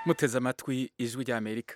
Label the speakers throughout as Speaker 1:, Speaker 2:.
Speaker 1: muteze amatwi ijwi ry'amerika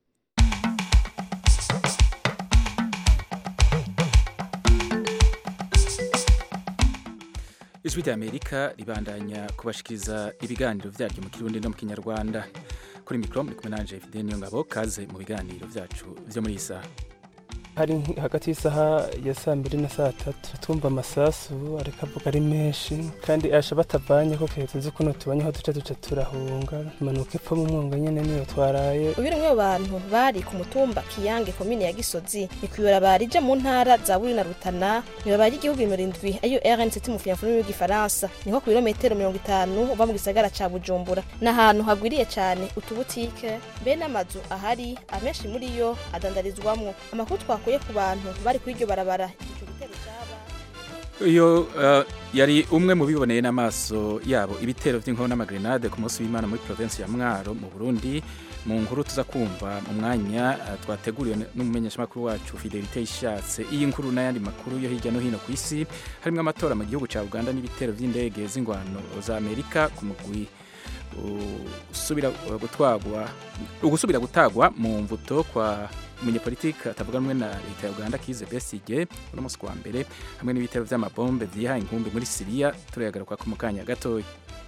Speaker 1: ijwi ry'amerika ribandanya kubashikiriza ibiganiro vyaryo mu kirundi no mu kinyarwanda kuri mikoro muri kumwe nanje fide niyo ngabo kaze mu biganiro vyacu vyo muri iyi saha
Speaker 2: hari hagati y'isaha ya saa mbiri na saa tatu twumva amasasu ariko avuga ari menshi kandi asha batavanye ko kare tuzi kuno tubanye aho duca duca turahunga impanuka ipfa mu mwonga nyene niyo twaraye
Speaker 3: uyu ni bantu bari ku mutumba kiyange komine ya gisozi ni kw'ibarabara rija mu ntara za buri na rutana ibarabara ry'igihugu nimero indwi ariyo rnct mu kinyafurimi y'igifaransa ni nko ku birometero mirongo itanu uva mu gisagara ca bujumbura ni ahantu hagwiriye cane utubutike be n'amazu ahari amenshi muri yo adandarizwamwo amakuru twakuye ku bantu bari kuri iryo barabara ico gitero caba
Speaker 1: uyo uh, yari umwe mu biboneye n'amaso yabo ibitero vy'inkoho n'amagrenade ku munsi w'imana muri provinsi ya mwaro mu burundi mu nkuru tuza kumva mu mwanya uh, twateguriwe n'umumenyeshamakuru wacu fidelite ishatse iyi nkuru n'ayandi makuru yo hirya no hino ku isi harimwo amatora mu gihugu ca uganda n'ibitero vy'indege z'ingwano za amerika ku mugwi usubira gutwagwa ugusubira gutagwa mu mvuto kwa umunyepolitike atavuga rumwe na leta ya uganda kize besigye uno munsi wa mbere hamwe n'ibitero vy'amabombe vyihaye inkumbi muri siriya turayagaruka ku mukanya gatoya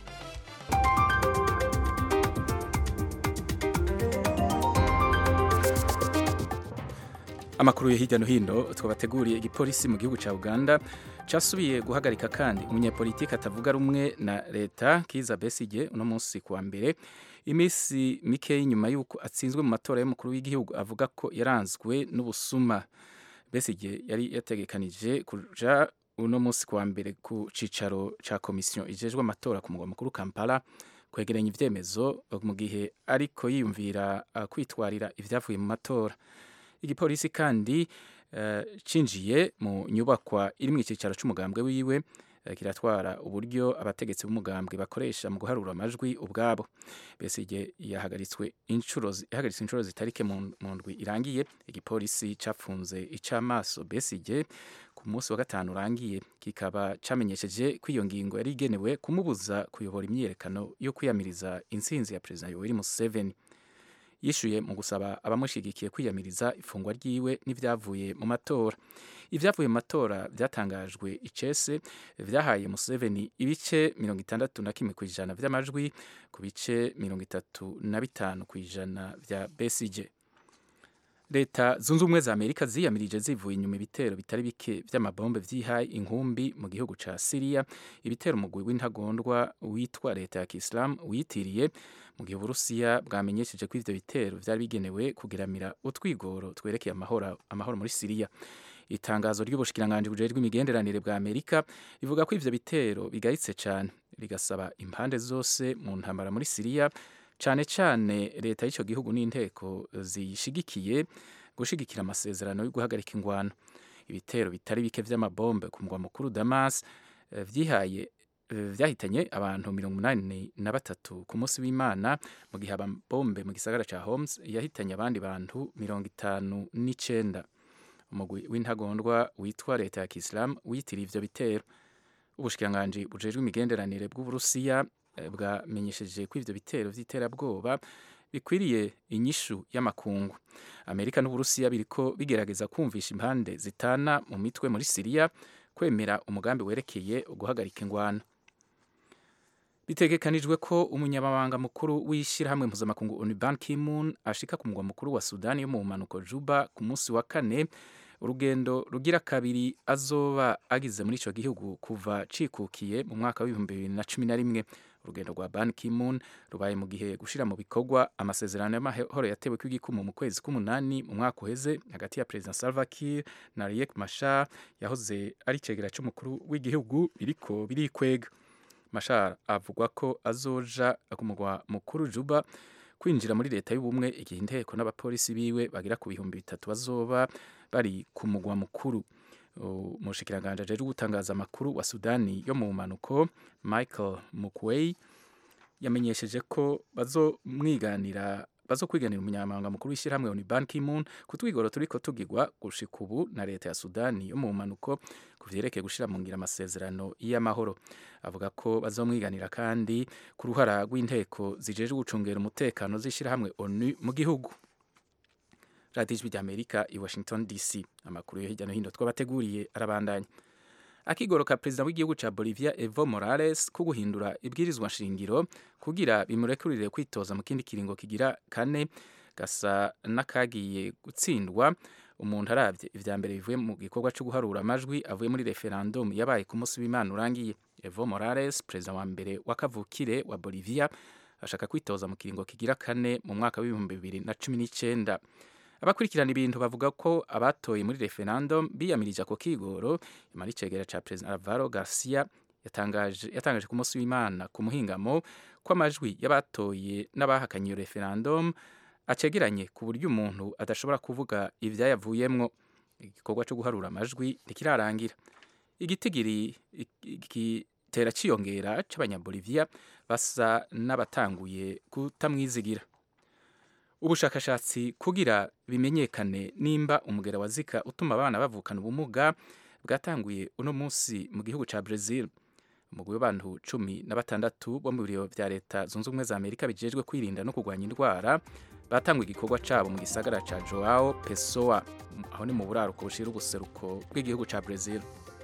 Speaker 1: amakuru yo hirya no hino twabateguriye igipolisi mu gihugu ca uganda casubiye guhagarika kandi umunyepolitike atavuga rumwe na leta kiza besigye uno munsi kuwa mbere iminsi mike nyuma y'uko atsinzwe mu matora y'umukuru w'igihugu avuga ko yaranzwe n'ubusuma besigye yari yategekanije kuja uno munsi kuwa mbere ku cicaro ca komisiyo ijejwe amatora ku mugwa mukuru kampala kwegeranya ivyemezo mu gihe ariko yiyumvira uh, kwitwarira ivyavuye mu matora igipolisi kandi uh, cinjiye mu nyubakwa iri mu icicaro c'umugambwe wiwe uh, kiratwara uburyo abategetsi b'umugambwe bakoresha mu guharura amajwi ubwabo Besigye yahagaritswe inshuro yahagaritse inshuro zitarike mu ndwi irangiye igipolisi cafunze icamaso Besigye ku munsi wa gatanu urangiye kikaba camenyesheje ko iyo ngingo yari igenewe kumubuza kuyobora imyiyerekano yo kwiyamiriza intsinzi ya perezida Yoweri Museveni yishuye mu gusaba abamushigikiye kwiyamiriza ifungwa ryiwe n'ivyavuye mu matora ivyavuye mu matora vyatangajwe icese vyahaye Museveni ibice mirongo itandatu na kimwe kw'ijana vy'amajwi ku bice mirongo itatu na bitanu kw'ijana vya Besigye leta zunze ubumwe za amerika ziyamirije zivuye inyuma ibitero bitari bike vy'amabombe vyihaye inkumbi mu gihugu ca siriya ibitero umugwi w'intagondwa witwa leta ya kisilamu witiriye mu gihe uburusiya bwamenyesheje ko ivyo bitero vyari bigenewe kugiramira utwigoro twerekeye amahoro, amahoro muri siriya itangazo ry'ubushikiranganji bujejwe imigenderanire bwa amerika rivuga ko ivyo bitero bigayitse cane rigasaba impande zose mu ntambara muri siriya cane cane leta y'ico gihugu n'inteko ziyishigikiye gushigikira amasezerano yo guhagarika ingwano ibitero bitari bike vy'amabombe ku mugwa mukuru Damas vyihaye vyahitanye abantu mirongo umunani na batatu ku munsi w'imana mu gihe amabombe mu gisagara ca Homs yahitanye abandi bantu mirongo itanu n'icenda umugwi w'intagondwa witwa leta ya Kisilamu witiriye ivyo bitero ubushikiranganji bujejwe imigenderanire bw'uburusiya bwamenyesheje ko ivyo bitero vy'iterabwoba bikwiriye inyishu y'amakungu amerika n'uburusiya biriko bigerageza kumvisha impande zitana mu mitwe muri siriya kwemera umugambi werekeye uguhagarika ingwano bitegekanijwe ko umunyamabanga mukuru w'ishyirahamwe mpuzamakungu onu ban kimun ashika ku mugwa mukuru wa sudani yo mu bumanuko juba ku munsi wa kane urugendo rugira kabiri azoba agize muri ico gihugu kuva cikukiye mu mwaka w'ibihumbi bibiri na cumi na rimwe urugendo rwa ban kimun rubaye mu gihe gushira mu bikorwa amasezerano y'amahoro yatewe kw'igikumu mu kwezi k'umunani mu mwaka uheze hagati ya perezida salva kiir na riek machar yahoze ari icegera c'umukuru w'igihugu biriko birikwega machar avugwa ko azoja ku mugwa mukuru juba kwinjira muri leta y'ubumwe igihe inteko n'abapolisi biwe bagira ku bihumbi bitatu bazoba bari ku mugwa mukuru umushikiranganji ajejwe gutangaza amakuru wa sudani yo mu mpanuko michael mukwei yamenyesheje ko bazomwiganira bazokwiganira umunyamabanga mukuru w'ishyirahamwe oni ban ki-moon ku twigoro turiko tugirwa gushika ubu na leta ya sudani yo mu mpanuko ku vyerekeye gushira mu ngira amasezerano y'amahoro avuga ko bazomwiganira kandi ku ruhara rw'inteko zijejwe gucungera umutekano z'ishyirahamwe onu mu gihugu radiyo ijwi ry'amerika i washington dc amakuru yo hirya no hino twabateguriye arabandanya akigoro ka perezida w'igihugu ca bolivia evo morales ko guhindura ibwirizwa nshingiro kugira bimurekurire kwitoza mu kindi kiringo kigira kane gasa n'akagiye gutsindwa umuntu arabye ivya mbere bivuye mu gikorwa cyo guharura amajwi avuye muri referendum yabaye ku munsi w'imana urangiye evo morales perezida wa mbere w'akavukire wa bolivia ashaka kwitoza mu kiringo kigira kane mu mwaka w'ibihumbi bibiri na cumi n'icenda abakurikirana ibintu bavuga ko abatoye muri referendum biyamirije ako kigoro imara icegera ca perezida alvaro garcia yatangaje, yatangaje ku munsi w'imana ku muhingamo ko amajwi y'abatoye n'abahakanye iyo referendum acegeranye ku buryo umuntu adashobora kuvuga ivyayavuyemwo igikorwa cyo guharura amajwi ntikirarangira igitigiri gitera ciyongera c'abanyabolivia basa n'abatanguye kutamwizigira ubushakashatsi kugira bimenyekane nimba umugera wa zika utuma abana bavukana ubumuga bwatanguye uno munsi mu gihugu ca Brazil umugwi w'abantu cumi na batandatu bo mu biro vya leta zunze ubumwe za amerika bijejwe kwirinda no kurwanya indwara batanguye igikorwa cabo mu gisagara ca joao pessoa aho ni mu buraruko bushira ubuseruko bw'igihugu ca Brazil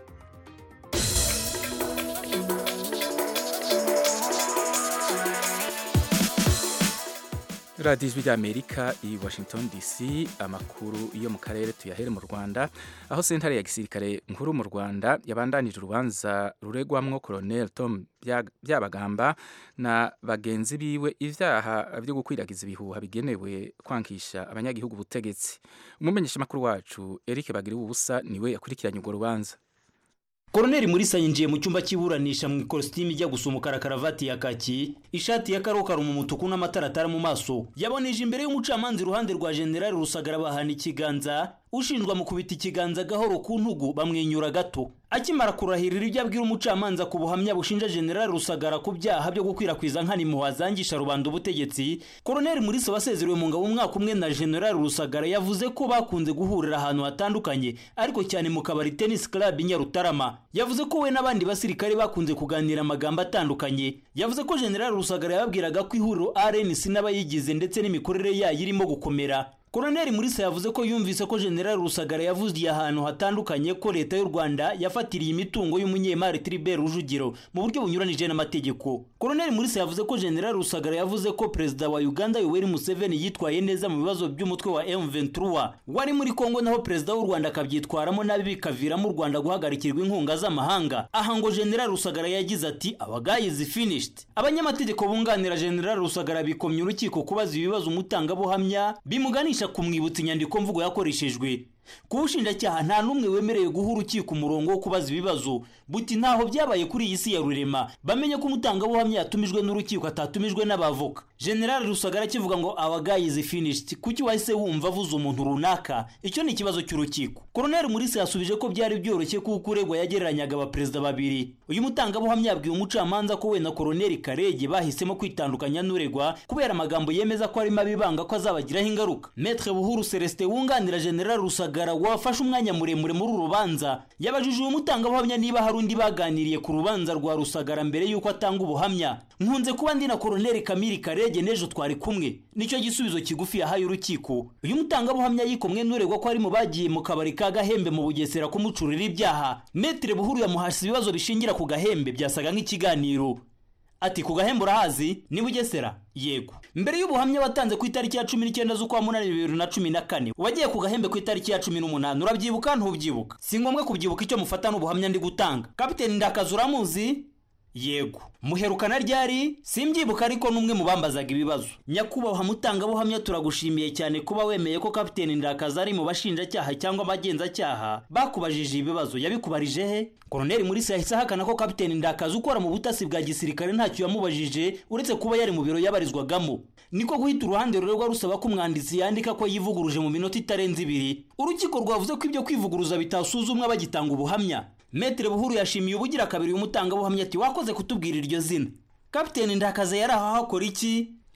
Speaker 1: radiyo ijwi ry'amerika i washington dc amakuru yo mu karere tuyahere mu rwanda aho sentare ya gisirikare nkuru mu rwanda yabandanije urubanza ruregwamwo colonel tom byabagamba na bagenzi biwe ivyaha vyo gukwiragiza ibihuha bigenewe kwankisha abanyagihugu ubutegetsi umumenyeshamakuru wacu eric bagiriwe ubusa niwe yakurikiranye urwo rubanza
Speaker 4: koroneri murisa yinjiye mu cyumba cy'iburanisha mu ikositimu ijya gusa umukara karavati ya kaki ishati ya karokaro mu mutuku n'amataratara mu maso yaboneje imbere y'umucamanza iruhande rwa generali rusagara bahana ikiganza ushinjwa mu kubita ikiganza gahoro ku ntugu bamwenyura gato akimara kurahirira ibyo abwira umucamanza ku buhamya bushinja generali rusagara ku byaha byo gukwirakwiza nk'animuha zangisha rubanda ubutegetsi koroneri murisa wasezerewe mu ngabo umwaka umwe na generali rusagara yavuze ko bakunze guhurira ahantu hatandukanye ariko cyane mu kabari tennis club i nyarutarama yavuze ko we n'abandi basirikare bakunze kuganira amagambo atandukanye yavuze ko generali rusagara yababwiraga ko ihuriro rnc n'abayigize ndetse n'imikorere yayo irimo gukomera koroneri murisa yavuze ko yumvise ko generali rusagara yavugiye ahantu hatandukanye ko leta y'u rwanda yafatiriye imitungo y'umunyemari tribert rujugiro mu buryo bunyuranije n'amategeko koroneri murisa yavuze ko generali rusagara yavuze ko perezida wa uganda yoweri museveni yitwaye neza mu bibazo by'umutwe wa m23 wari muri kongo naho perezida w'u rwanda akabyitwaramo nabi bikaviramo u rwanda guhagarikirwa inkunga z'amahanga aha ngo generali rusagara yagize ati abagayizi finished abanyamategeko bunganira generali rusagara bikomye urukiko kubaza ibibazo umutangabuhamya bimuganisha kumwibutsa inyandiko mvugo yakoreshejwe ku bushinjacyaha nta n'umwe wemerewe guha urukiko umurongo wo kubaza ibibazo buti ntaho byabaye kuri iyi si ya rurema bamenye ko umutangabuhamya yatumijwe n'urukiko atatumijwe n'abavoka generali rusagara akivuga ngo abagayizi finished kuki wahise wumva avuze umuntu runaka icyo ni ikibazo cy'urukiko koroneri murisi yasubije ko byari byoroshye kuko uregwa yagereranyaga abaperezida babiri uyu mutangabuhamya yabwiye umucamanza ko we na koroneri karege bahisemo kwitandukanya n'uregwa kubera amagambo yemeza ko arimo abibanga ko azabagiraho ingaruka metre buhuru celestin wunganira generali rusagara wafashe umwanya muremure muri uru rubanza yabajije uyu mutangabuhamya niba hari undi baganiriye ku rubanza rwa rusagara mbere y'uko atanga ubuhamya nkunze kuba ndi na koroneri kamiri karege n'ejo twari kumwe nicyo gisubizo kigufi yahaye urukiko uyu mutangabuhamya yikomwe n'uregwa ko ari mu bagiye mu kabari ka gahembe mu bugesera kumucurira ibyaha metere buhuru yamuhashye ibibazo bishingira ku gahembe byasaga nk'ikiganiro ati ku gahembe urahazi ni bugesera yego mbere y'ubuhamya watanze ku itariki ya cumi n'icyenda z'ukwa munani bibiri na cumi na kane wagiye ku gahembe ku itariki ya cumi n'umunani urabyibuka ntubyibuka si ngombwa kubyibuka icyo mufata n'ubuhamya ndi gutanga kapiteni ndakazi uramuzi yego muherukana ryari simbyibuka ariko n'umwe mu bambazaga ibibazo nyakubahwa mutangabuhamya turagushimiye cyane kuba wemeye ko kapiteni ndakazi ari mu bashinjacyaha cyangwa abagenzacyaha bakubajije ibibazo yabikubarije he koroneri murisi yahise ahakana ko kapiteni ndakazi ukora mu butasi bwa gisirikare ntacyo yamubajije uretse kuba yari mu biro yabarizwagamo niko guhita uruhande rurerwa rusaba ko umwanditsi yandika ko yivuguruje mu minota itarenze ibiri urukiko rwavuze ko ibyo kwivuguruza bitasuzumwa bagitanga ubuhamya metere buhuru yashimiye ubugira kabiri umutangabuhamya ati wakoze kutubwira iryo zina kapiteni ndakaze yari aho hakora iki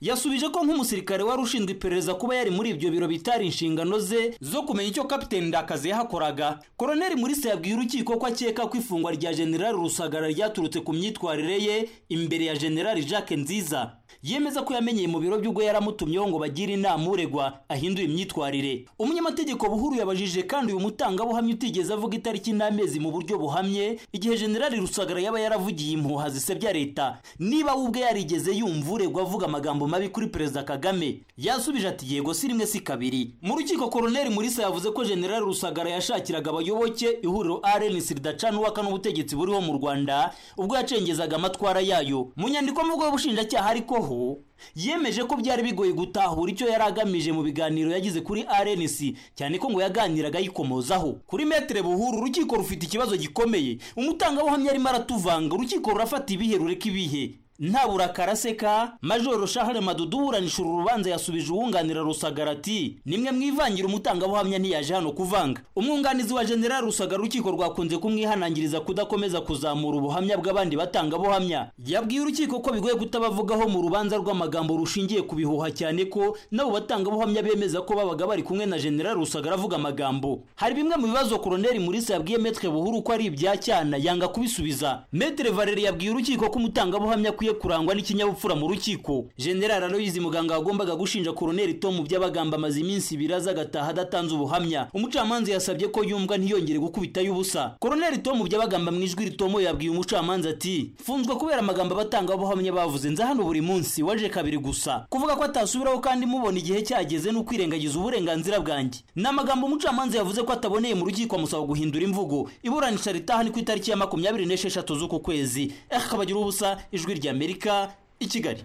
Speaker 4: yasubije ko nk'umusirikare wari ushinzwe iperereza kuba yari muri ibyo biro bitari inshingano ze zo kumenya icyo kapiteni ndakazi yahakoraga koroneli murisa yabwiye urukiko ko akeka ko ifungwa rya generali rusagara ryaturutse ku myitwarire ye imbere ya generali jacques nziza yemeza ko yamenyeye mu biro by'ubwo yaramutumyeho ngo bagire inama uregwa ahindure imyitwarire umunyamategeko buhuru yabajije kandi uyu mutangabuhamya utigeze avuga itariki n'amezi mu buryo buhamye igihe generali rusagara yaba yaravugiye impuha zisebya leta niba we ubwe yarigeze yumva uregwa avuga amagambo mabi kuri perezida kagame yasubije ati yego si rimwe si kabiri mu rukiko koroneli murisa yavuze ko generali rusagara yashakiraga abayoboke ihuriro rnc ridacanuwaka n'ubutegetsi buriho mu rwanda ubwo yacengezaga amatwara yayo mu nyandiko mvugo y'ubushinjacyaha ariko ho yemeje ko byari bigoye gutahura icyo yari agamije mu biganiro yagize kuri rnc cyane ko ngo yaganiraga yikomozaho kuri metere buhuru urukiko rufite ikibazo gikomeye umutangabuhamya arimo aratuvanga urukiko rurafata ibihe rureka ibihe nta burakara aseka majoro shahare madudu uburanisha uru rubanza yasubije uwunganira rusagara ati nimwe mwivangira umutangabuhamya ntiyaje hano kuvanga umwunganizi wa generali rusagara urukiko rwakunze kumwihanangiriza kudakomeza kuzamura ubuhamya bw'abandi batangabuhamya yabwiye urukiko ko bigoye kutabavugaho mu rubanza rw'amagambo rushingiye ku bihuha cyane ko nabo batangabuhamya bemeza ko babaga bari kumwe na generali rusagara avuga amagambo hari bimwe mu bibazo koroneli murisa yabwiye metre buhuru ko ari ibya cyana yanga kubisubiza metre valeri yabwiye urukiko ko umutangabuhamya akwiye kurangwa n'ikinyabupfura mu rukiko general aloyizi muganga wagombaga gushinja koroneli tom by'abagamba amaze iminsi ibiri aza agataha adatanze ubuhamya umucamanza yasabye ko yumva ntiyongere gukubitayo ubusa koroneli tom by'abagamba mu ijwi ritomo yabwiye umucamanza ati funzwe kubera amagambo abatangabuhamya bavuze nza hano buri munsi waje kabiri gusa kuvuga ko atasubiraho kandi mubona igihe cyageze ni ukwirengagiza uburenganzira bwanjye ni amagambo umucamanza yavuze ko ataboneye mu rukiko amusaba guhindura imvugo iburanisha ritaha ni ku itariki ya makumyabiri n'esheshatu z'uku kwezi akabagira ubusa ijwi rya amerika i kigali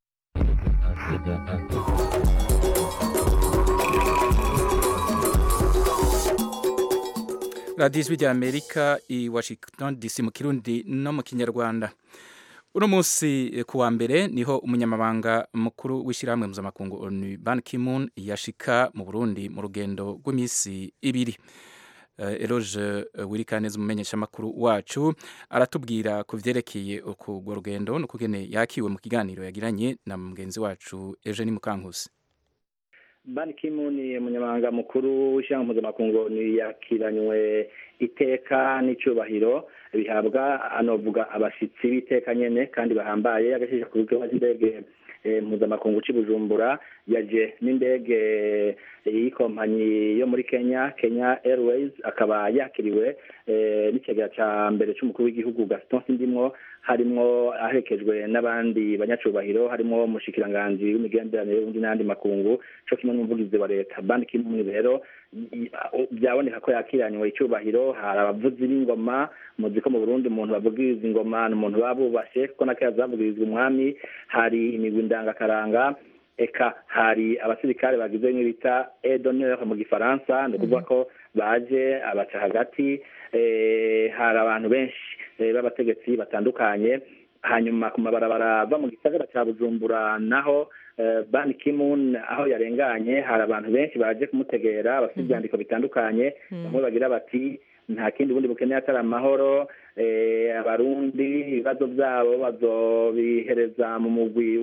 Speaker 1: radiyo ijwi rya amerika i washington dc mu kirundi no mu kinyarwanda uno munsi ku wa mbere niho umunyamabanga mukuru w'ishyirahamwe mpuzamakungu onu ban kimun yashika mu burundi mu rugendo rw'iminsi ibiri eroge wirikaneza umumenyeshamakuru wacu aratubwira ku byerekeye urwo rugendo n'ukugene yakiwe mu kiganiro yagiranye na mugenzi wacu eugene mukankusi
Speaker 5: ban kimun umunyamabanga mukuru w'ishyirahamwe mpuzamakungu yakiranywe iteka n'icyubahiro bihabwa anovuga abashyitsi b'iteka nyine kandi bahambaye agashyira ku bigo by'indege mpuzamakungu cy'i bujumbura yaje n'indege y'ikompanyi yo muri kenya kenya airways akaba yakiriwe n'ikigega cya mbere cy'umukuru w'igihugu gaston sindimwo harimo aherekejwe n'abandi banyacubahiro harimo umushikiranganji w'imigenderanire y'ubundi n'andi makungu cyo kimwe n'umuvugizi wa leta bandi kimwe rero byaboneka ko yakiranywe icyubahiro hari abavuzi b'ingoma muzi ko mu burundi umuntu bavugiriza ingoma ni umuntu baba bubashe kuko na kera zavugirizwa umwami hari imigwi ndangakaranga eka hari abasirikare bagize nk'ibita edonere mu gifaransa ni ukuvuga ko baje abaca hagati hari abantu benshi b'abategetsi batandukanye hanyuma ku mabarabara ava mu gisagara cya bujumbura naho ban kimun aho yarenganye hari abantu benshi baje kumutegera bafite ibyandiko bitandukanye bamwe bagira bati nta kindi bundi bukeneye atari amahoro abarundi ibibazo byabo bazobihereza mu mugwi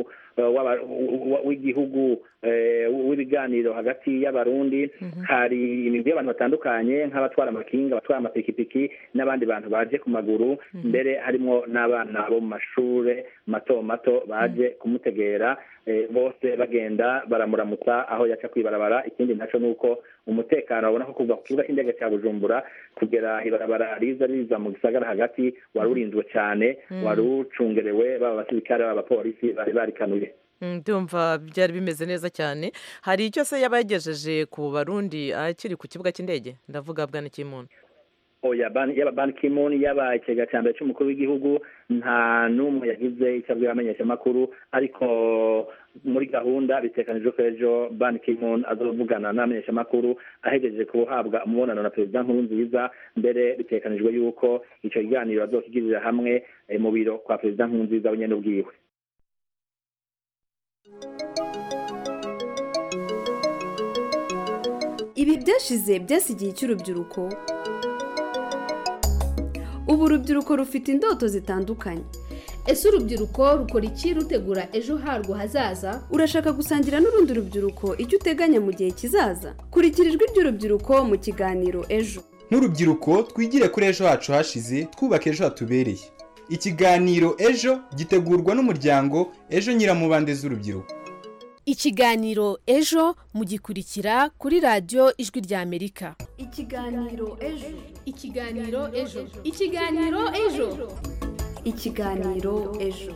Speaker 5: w'igihugu w'ibiganiro hagati y'abarundi hari imigwi y'abantu batandukanye nk'abatwara amakinga abatwara amapikipiki n'abandi bantu baje ku maguru mbere harimo n'abana bo mu mashuri mato mato baje kumutegera bose bagenda baramuramutsa aho yaca kwibarabara ikindi nacyo ni uko umutekano babona ko kuva ku kibuga cy'indege cya bujumbura kugera ibarabara riza riza mu gisagara hagati wari urinzwe cyane wari ucungerewe baba abasirikare baba abapolisi bari barikanuye
Speaker 6: ndumva byari bimeze neza cyane hari icyo se yaba yagejeje ku barundi akiri ku kibuga cy'indege ndavuga bwana kimuntu
Speaker 5: oya yaba ban kimon yaba ikigega cya mbere cy'umukuru w'igihugu nta n'umwe yagize icyo abwira abamenyeshamakuru ariko muri gahunda bitekanijwe ko ejo ban kimon azovugana n'abamenyeshamakuru ahegeje guhabwa umubonano na perezida nkuru nziza mbere bitekanijwe yuko icyo kiganiro bazokigirira hamwe mu biro kwa perezida nkuru nziza wenyine ubwiwe
Speaker 7: ibi byashize byasigiye cy'urubyiruko ubu urubyiruko rufite indoto zitandukanye ese urubyiruko rukora iki rutegura ejo harwo hazaza urashaka gusangira n'urundi rubyiruko icyo uteganya mu gihe kizaza kurikira ijwi ry'urubyiruko mu kiganiro ejo
Speaker 8: nk'urubyiruko twigire kuri ejo hacu hashize twubaka ejo hatubereye ikiganiro ejo gitegurwa n'umuryango ejo nyiramubande z'urubyiruko
Speaker 9: ikiganiro ejo mugikurikira kuri radiyo ijwi ry'amerika
Speaker 7: ikiganiro ejo
Speaker 9: ikiganiro ejo ikiganiro ejo
Speaker 7: ikiganiro ejo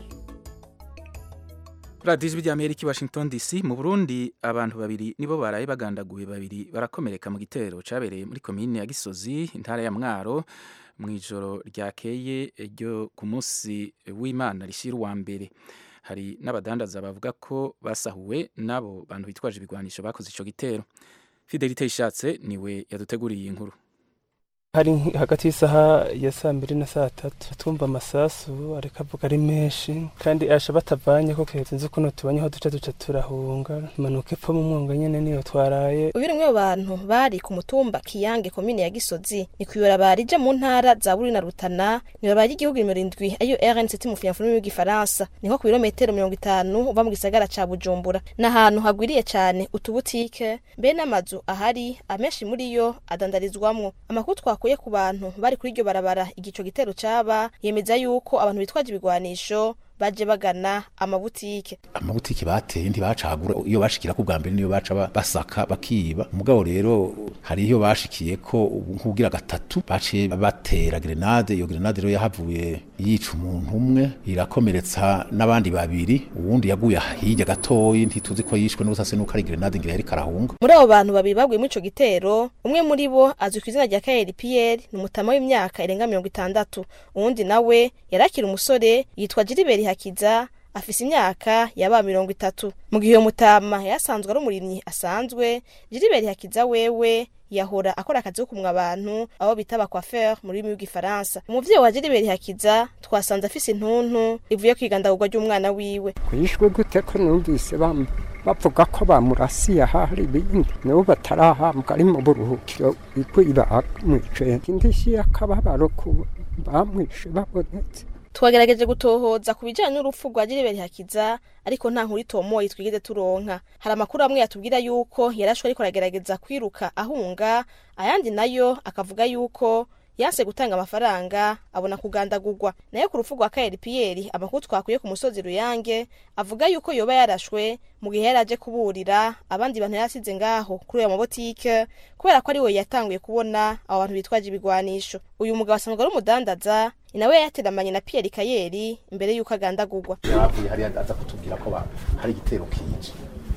Speaker 1: radiyo ijwi ry'amerika i washington dc mu burundi abantu babiri nibo baraye bagandaguye babiri barakomereka mu gitero cyabereye muri komine ya gisozi intara ya mwaro mu ijoro ryakeye ryo ku munsi w'imana rishyira uwa mbere hari n'abadandaza bavuga ko basahuwe n'abo bantu bitwaje ibigwanisho bakoze icyo gitero fidelite ishatse niwe yaduteguriye iyi nkuru
Speaker 2: hari hagati y'isaha ya saa mbiri na saa tatu twumva amasasu ariko avuga ari menshi kandi asha batavanye ko kehetse nzi kuno tubanye aho duca duca turahunga impanuka ipfa mu mwonga nyene niyo twaraye
Speaker 3: uyu ni umwe mu bantu bari ku mutumba kiyange komine ya gisozi ni kuyora rija mu ntara za buri na rutana nibarabara ry'igihugu nimero indwi ariyo rnct mu finyafurimi y'igifaransa niho ku birometero mirongo itanu uva mu gisagara ca bujumbura ni ahantu hagwiriye cane utubutike mbe n'amazu ahari amenshi muri yo adandarizwamwo amakuru twakuye ku bantu bari kuri iryo barabara igico gitero caba yemeza yuko abantu bitwaje ibigwanisho baje bagana amabutike
Speaker 10: amabutike bateye ntibacagura iyo bashikira ku bwa mbere niyo baca ba- basaka bakiba umugabo rero hari iyo bashikiye ko ubu nk'ubwira gatatu baciye batera grenade iyo grenade rero yahavuye yica umuntu umwe irakomeretsa n'abandi babiri uwundi yaguye hirya gatoyi ntituzi ko yishwe n'ubusase nuko ari grenade ngira yari karahunga
Speaker 3: muri abo bantu babiri baguye muri ico gitero umwe muri bo azwi ku izina rya kayeri piyeri ni umutama w'imyaka irenga mirongo itandatu uwundi nawe yari akiri umusore yitwa jiriberi hakiza afise imyaka yaba mirongo itatu mu gihe uyo mutama yasanzwe ari umurimyi asanzwe jiriberi hakiza wewe yahora akora akazi ko kumwa abantu abo bita abakwaferi mu rurimi rw'igifaransa umuvyeyi wa jiriberi hakiza twasanze afise intuntu ivuye kwigandagurwa ry'umwana wiwe
Speaker 11: kwishwe gute ko numvise bam- bavuga ko bamurasiye ahari ibindi nibo batarahambwa ari mu buruhukiro ikwiba bamwice indishyi y'akababaro ku bamwishe babonetse
Speaker 3: twagerageje gutohoza ku bijyanye n'urupfu rwa jiriberi hakiza ariko nta nkuru itomoye twigeze turonka hari amakuru amwe yatubwira yuko yarashwe ariko aragerageza kwiruka ahunga ayandi nayo akavuga yuko yanse gutanga amafaranga abona kugandagurwa nayo ku rupfu rwa kayeri piyeri amakuru twakuye ku musozi ruyange avuga yuko yoba yarashwe mu gihe yari aje kuburira abandi bantu yari asize ngaho kuri ayo mabotike kubera ko ari we yatanguye kubona abo bantu bitwaje ibigwanisho uyu mugabo asanzwe ari umudandaza ni nawe yateramanye na piyeri kayeri imbere y'uko agandagurwa
Speaker 10: yaravuye hariya aza kutubwira ko ba- hari igitero kije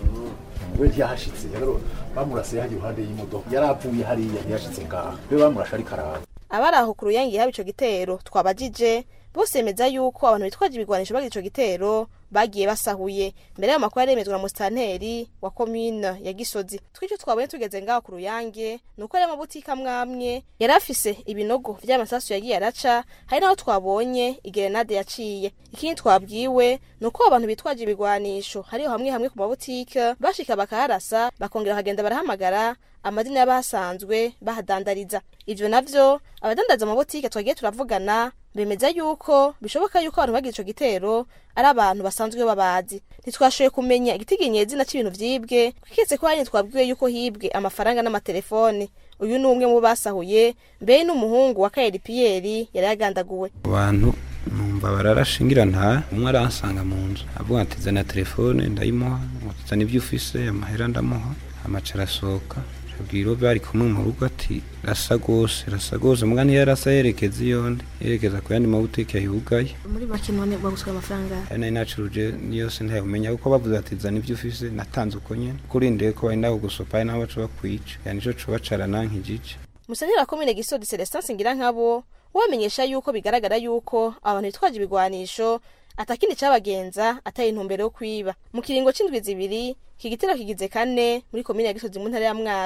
Speaker 10: we ntiyahashitse rero bamurasiye hajya iruhande y'imodoka yaravuye hariya ntiyashitse ngaha we bamurashe ariko araza
Speaker 3: abari aho ku ruyange haba ico gitero twabajije bose bemeza yuko abantu bitwaje ibigwanisho bagira ico gitero bagiye basahuye mbere y'ayo makuru yaremezwa na musitanteri wa komine ya gisozi twicyo twabonye tugeze ngaho ku ruyange ni uko ari amabutike amwe amwe yari afise ibinogo vy'amasasu yagiye araca hari n'aho twabonye igerenade yaciye ikindi twabwiwe ni uko abantu bitwaje ibigwanisho hariho hamwe hamwe ku mabutike bashika bakaharasa bakongera bakagenda barahamagara amazina y'abahasanzwe bahadandariza ivyo navyo abadandaza amabutike twagiye turavugana bemeza yuko bishoboka yuko abantu bagira ico gitero ari abantu basanzwe babazi ntitwashoboye kumenya igitiginye izina c'ibintu vyibwe twiketse ko hanyine twabwiwe yuko hibwe amafaranga n'amatelefone uyu ni umwe mu basahuye mbere n'umuhungu wa kayeri piyeri yari yagandaguwe
Speaker 12: abantu numva bararashingira nta umwe aransanga mu nzu avuga ati zana telefone ndayimuha zana ibyo ufise amahera ndamuha amaca arasohoka abwira uwo bari kumwe mu rugo ati rasa gose rasa gose mbwa ntiyarasa yerekeza iyonde yerekeza ku yandi mabutike yugaye
Speaker 3: muri make none baguswe amafaranga
Speaker 12: ari nayo nacuruje niyose ntayumenya kuko bavuze ati zana ibyo ufise natanze uko nyene kurindiriye ko bari naho gusopa ari naho baca bakwica yani nico coba carana nk'igice
Speaker 3: musenyeri wa komine gisodi celestin singira nkabo wamenyesha yuko bigaragara yuko abantu bitwaje ibigwanisho atakindi cabagenza atari intumbero yo kwiba mu kiringo c'indwi zibiri iki gitero kigize kane muri komine ya gisozi mu ntara ya mwaro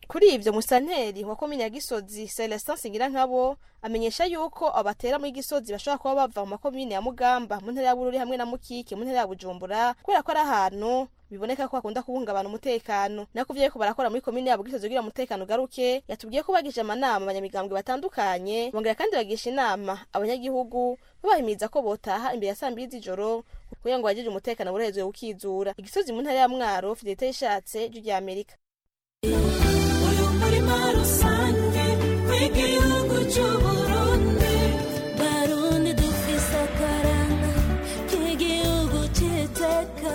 Speaker 3: kuri ivyo musanteri wa komine ya gisozi celestin singirankabo amenyesha yuko abatera muri gisozi bashobora kuba bava mu makomine ya mugamba mu ntara ya bururi hamwe na mukike mu ntara ya bujumbura kubera ko ari ahantu biboneka ko hakunda kubungabana umutekano nako vyeko barakora muri komine yabo gisozi kugira umutekano ugaruke yatubwiye ko bagije amanama abanyamigambwe batandukanye bongera kandi bagisha inama abanyagihugu babahimiriza ko botaha imbere ya saa mbiri z'ijoro kugira ngo bagirire umutekano burehezwe ukizura igisozi mu ntara ya mwaro fidelite yishatse ijwi rya amerika
Speaker 13: umurima rusange w'igihugu cy'uburundi barundi dufise akaranga k'igihugu cy'iteka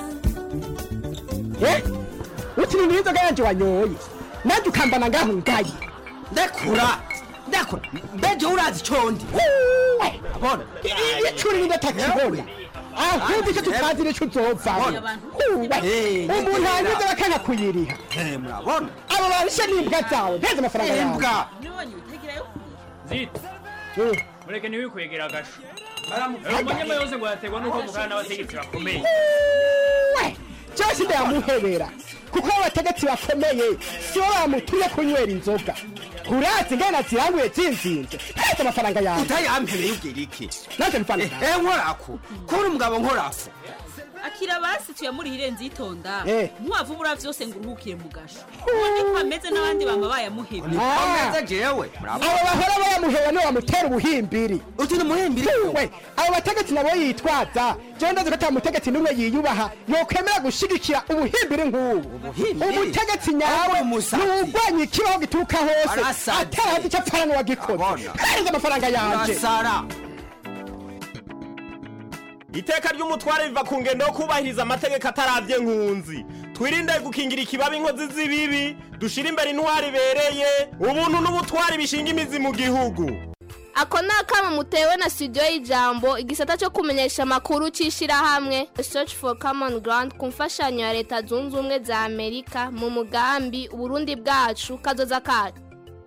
Speaker 14: utiri n'inzoga yanje wanyoye nanjye ukambana ngaho ngaye ndekura ndekura mbeje urazi condi abona icuri n'indatakibona ahubwo icyo tutazi nico uzovamo umuntu anyuze bakanga kuyiriha
Speaker 15: murabona
Speaker 14: abo barishe n'imbwa zawe mpeze amafaranga yawe
Speaker 15: Imbwa.
Speaker 16: zita mureke ntiwikwegera agasho umunyama yose ngo yaterwa n'uko mukana n'abategetsi bakomeye
Speaker 14: cyose ndayamuhebera kuko abategetsi bakomeye si bo bamutumye kunywera inzoga urazi ingana ziranguye zinzinze mpeze amafaranga yawe
Speaker 15: utayampereye ubwira iki
Speaker 14: nanjye mfana
Speaker 15: eh nkorako kubona umugabo nkorako
Speaker 17: akira basi tuyamurihire nzitonda
Speaker 14: Eh.
Speaker 17: ntiwavubura vyose ngo uruhukire mu gasho ubundi ko ameze n'abandi bama bayamuhebye
Speaker 14: Ah.
Speaker 15: jewe
Speaker 14: abo bahora bayamuheba niwe bamutera ubuhimbiri
Speaker 15: uti ni umuhimbiri
Speaker 14: we abo bategetsi nabo yitwaza jewe ndazi ko ata mutegetsi n'umwe yiyubaha yokwemera gushigikira ubuhimbiri nk'ubu umutegetsi nyawe ni uwurwanya ikibaho gituruka hose
Speaker 15: Arasaze.
Speaker 14: atarazi icyo apfana n'uwagikoze hereza amafaranga yanje
Speaker 15: urasara
Speaker 18: iteka ry'umutware riva ku ngendo yo kubahiriza amategeko ataravye nkunzi twirinde gukingira ikibabi inkozi z'ibibi dushire imbere intwari ibereye ubuntu n'ubutwari bishinga imizi mu gihugu
Speaker 19: ako ni akama mutewe na studio y'ijambo igisata cyo kumenyesha amakuru cy'ishyirahamwe search for common ground ku mfashanyo ya leta zunze ubumwe za amerika mu mugambi uburundi bwacu kazoza kacu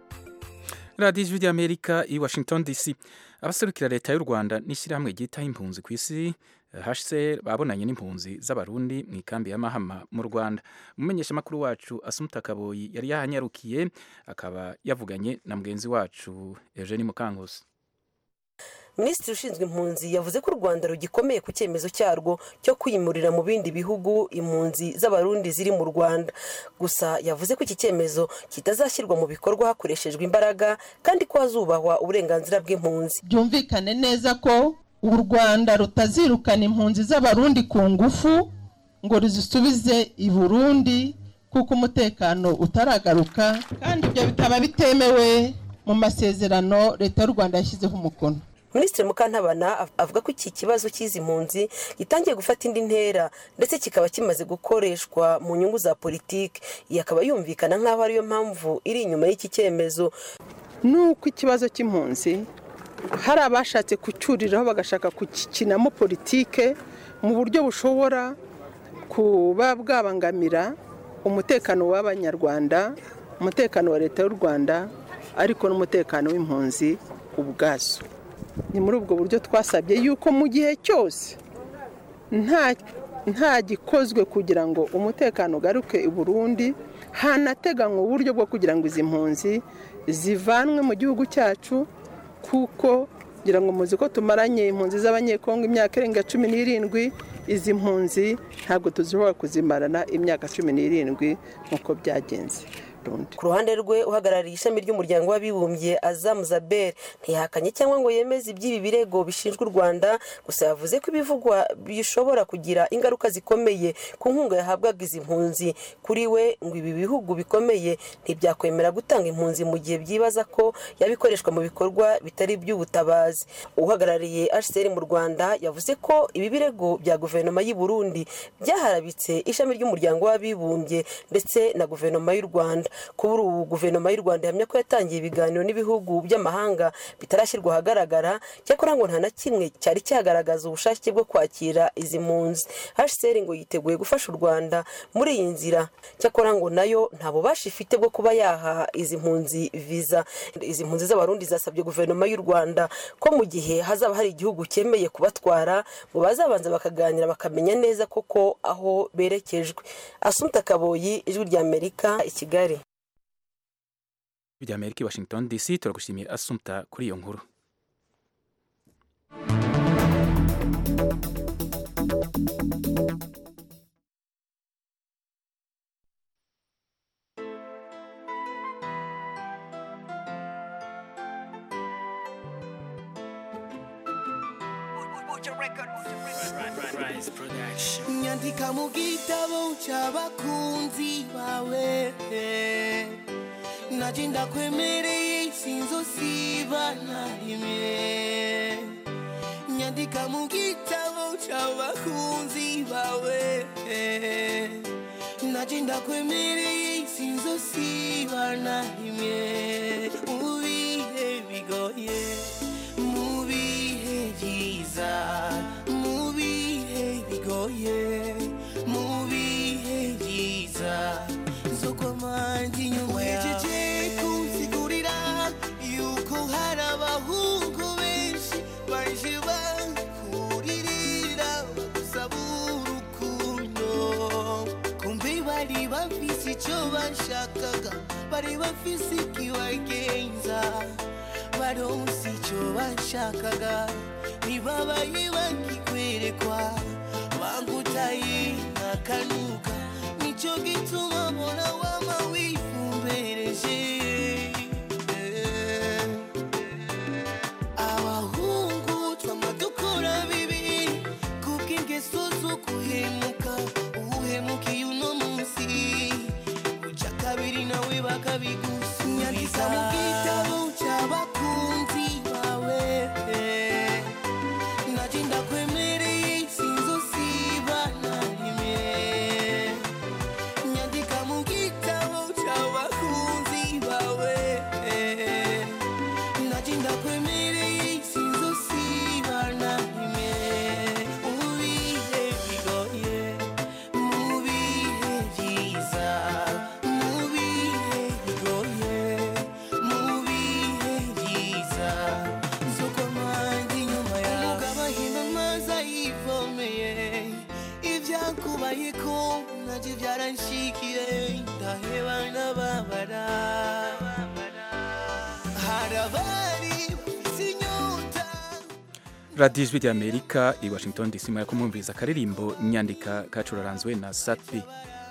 Speaker 1: radiyo ijwi ry'amerika i washington dc abaserukira leta y'u rwanda n'ishyirahamwe ryitaho impunzi ku isi hcr babonanye n'impunzi z'abarundi mu ikambi ya mahama mu rwanda umumenyeshamakuru wacu asumuta kaboyi yari yahanyarukiye akaba yavuganye na mugenzi wacu eugene mukankusi
Speaker 20: minisitiri ushinzwe impunzi yavuze ko u rwanda rugikomeye ku cyemezo cyarwo cyo kwimurira mu bindi bihugu impunzi z'abarundi ziri mu rwanda gusa yavuze ko iki cyemezo kitazashyirwa mu bikorwa hakoreshejwe imbaraga kandi ko hazubahwa uburenganzira bw'impunzi
Speaker 21: byumvikane neza ko u rwanda rutazirukana impunzi z'abarundi ku ngufu ngo ruzisubize i burundi kuko umutekano utaragaruka kandi ibyo bikaba bitemewe mu masezerano leta y'u rwanda yashyizeho umukono
Speaker 20: minisitiri mukantabana av- avuga ko iki kibazo cy'izi mpunzi gitangiye gufata indi ntera ndetse kikaba kimaze gukoreshwa mu nyungu za politiki iyi akaba yumvikana nk'aho ariyo mpamvu iri inyuma y'iki cyemezo
Speaker 21: nuko ikibazo cy'impunzi hari abashatse kucyuriraho bagashaka kugikinamo politike mu buryo bushobora kuba bwabangamira umutekano w'abanyarwanda umutekano wa leta y'u rwanda ariko n'umutekano w'impunzi ubwazo ni muri ubwo buryo twasabye yuko mu gihe cyose nta nta gikozwe kugira ngo umutekano ugaruke i burundi hanateganywa uburyo bwo kugira ngo izi mpunzi zivanwe mu gihugu cyacu kuko ngira ngo muzi ko tumaranye impunzi z'abanyekongo imyaka irenga cumi n'irindwi izi mpunzi ntabwo tuzishobora kuzimarana imyaka cumi n'irindwi nk'uko byagenze
Speaker 20: ku ruhande rwe uhagarariye ishami ry'umuryango w'abibumbye azamu zabel ntihakanye cyangwa ngo yemeze iby'ibi birego bishinjwa u rwanda gusa yavuze ko ibivugwa bishobora kugira ingaruka zikomeye ku nkunga yahabwaga izi mpunzi kuri we ngo ibi bihugu bikomeye ntibyakwemera gutanga impunzi mu gihe byibaza ko yabikoreshwa mu bikorwa bitari iby'ubutabazi uhagarariye hcr mu rwanda yavuze ko ibi birego bya guverinoma y'u burundi byaharabitse ishami ry'umuryango w'abibumbye ndetse na guverinoma y'u rwanda kuri ubu guverinoma y'u rwanda ihamya ko yatangiye ibiganiro n'ibihugu by'amahanga bitarashyirwa ahagaragara cyakora ngo nta na kimwe cyari cyagaragaza ubushake bwo kwakira izi mpunzi hcr ngo yiteguye gufasha u rwanda muri iyi nzira cyakora ngo nayo nta bubasha ifite bwo kuba yaha izi mpunzi viza izi mpunzi z'abarundi zasabye guverinoma y'u rwanda ko mu gihe hazaba hari igihugu cyemeye kubatwara ngo bazabanza bakaganira bakamenya neza koko aho berekejwe asumta kaboyi ijwi ry'amerika i kigali
Speaker 1: bya amerika i washington dc turagushimiye asumta kuri iyo nkuru
Speaker 4: nyandika mu gitabo cy'abakunzi bawe naje ndakwemereye sinzosiba na rimwe nyandika mu gitabo cy'abakunzi bawe naje ndakwemereye sinzosiba na rimwe mu bihe bigoye mu bihe byiza mu bihe bigoye mu bihe byiza zo kwamanjye inyuma yawe kunsigurira yuko hari abahungu benshi baje bakuririra bagusaba urukundo kumbe bari bafise icyo bashakaga bari bafise ikibagenza baronse icyo bashakaga ntibabaye bakikwerekwa bangutaye nkakanuka nicyo gituma mbona wama wifumbereje abahungu twama dukora bibi kubw'ingeso zo guhemuka uhemukiye uno munsi uca kabiri nawe bakabigusubiza mu gitabo cy'abakunzi bawe naje ndakwemereye sinzosiba na rimwe nyandika mu gitabo cy'abakunzi bawe naje ndakwemereye sinzosiba na rimwe mu bihe bigoye mu bihe byiza mu bihe bigoye mu bihe byiza z'uko mpande inyuma yawe umugabo ahima amazi ayivomeye ibyakubaye ko nabyo byaranshikiye ndaheba ndababara hari abari bafise inyota
Speaker 1: radiyo ijwi rya amerika i washington dc mwari kumwumviriza akaririmbo nyandika kacuraranzwe na satbi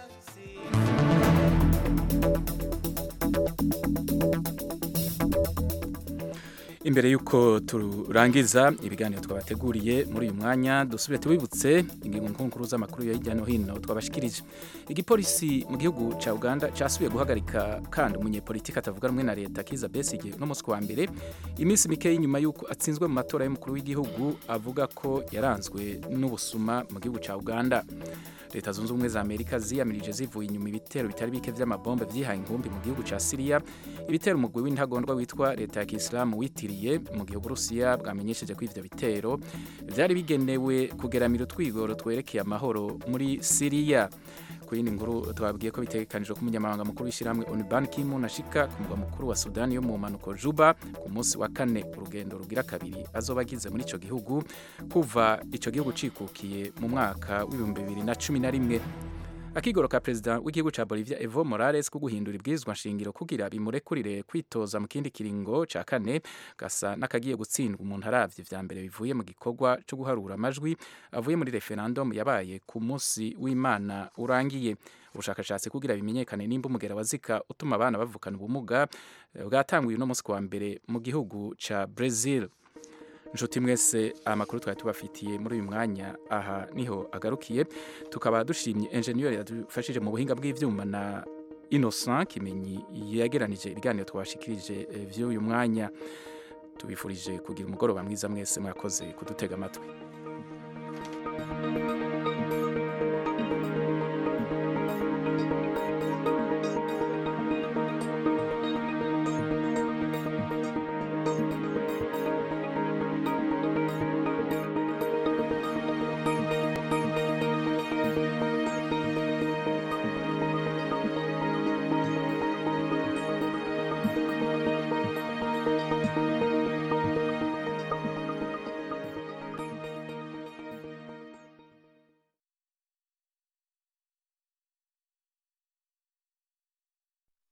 Speaker 1: imbere y'uko turangiza ibiganiro twabateguriye muri uyu mwanya dusubire tubibutse ingingo nkuru z'amakuru ya hirya no hino twabashikirije igipolisi mu gihugu cya uganda cyasubiye guhagarika kandi umunyepolitiki atavuga rumwe na leta kiza besige no munsi wa mbere iminsi mike y'inyuma y'uko atsinzwe mu matora y'umukuru w'igihugu avuga ko yaranzwe n'ubusuma mu gihugu cya uganda leta zunze ubumwe za amerika ziyamirije zivuye inyuma ibitero bitari bike by'amabombe byihaye inkumbi mu gihugu cya siriya ibitero umugwi w'intagondwa witwa leta ya kisilamu witiriye mu gihe uburusiya bwamenyesheje ko ivyo bitero byari bigenewe kugeramira utwigoro twerekeye amahoro muri siriya ku yindi nkuru twabwiye ko bitegekanijwe ko umunyamabanga mukuru w'ishyirahamwe Ban Ki-moon ashika ku mugwa mukuru wa Sudani yo mu mpanuko Juba ku munsi wa kane urugendo rugira kabiri azoba agize muri ico gihugu kuva ico gihugu cikukiye mu mwaka w'ibihumbi bibiri na cumi na rimwe akigoro ka perezida w'igihugu ca Bolivia Evo Morales ko guhindura ibwirizwa nshingiro kugira bimurekurire kwitoza mu kindi kiringo ca kane gasa n'akagiye gutsindwa umuntu aravye vya mbere bivuye mu gikorwa cyo guharura amajwi avuye muri referendum yabaye ku munsi w'Imana urangiye ubushakashatsi kugira bimenyekane nimba umugera wa zika utuma abana bavukana ubumuga bwatanguye uno munsi wa mbere mu gihugu ca Brazil nshuti mwese amakuru twari tubafitiye muri uyu mwanya aha niho agarukiye tukaba dushimye enjeniyeri yadufashije mu buhinga bw'ibyuma na innocent kimenyi yegeranije ibiganiro twashikirije by'uyu mwanya tubifurije kugira umugoroba mwiza mwese mwakoze kudutega amatwi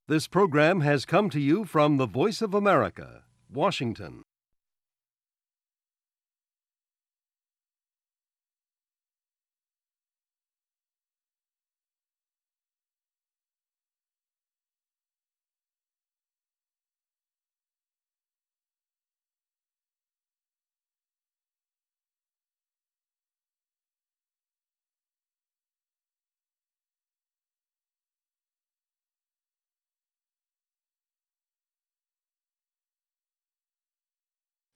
Speaker 6: This program has come to you from the Voice of America, Washington.